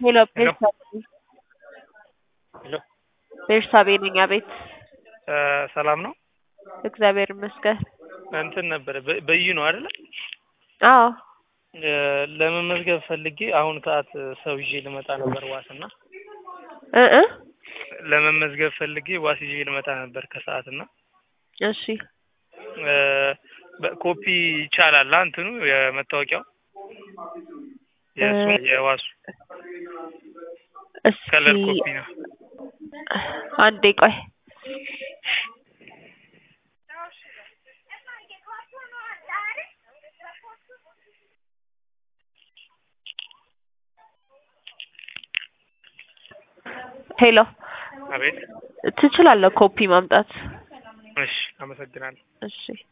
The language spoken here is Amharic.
ሄሎ ሄሎ ቤርሳቤ ሄሎ ቤርሳቤ ነኝ። አቤት እ ሰላም ነው? እግዚአብሔር ይመስገን። እንትን ነበረ በ- በዩ ነው አይደለ? አዎ እ ለመመዝገብ ፈልጌ አሁን ሰዓት ሰው ይዤ ልመጣ ነበር ዋስ እና እ እ ለመመዝገብ ፈልጌ ዋስ ይዤ ልመጣ ነበር ከሰዓት እና እሺ እ በኮፒ ይቻላል አ እንትኑ የመታወቂያው የእሱ የዋሱ እስኪ ከለር ኮፒ ነው። አንዴ ቆይ ሄሎ አቤት ትችላለህ ኮፒ ማምጣት እሺ አመሰግናለሁ። እሺ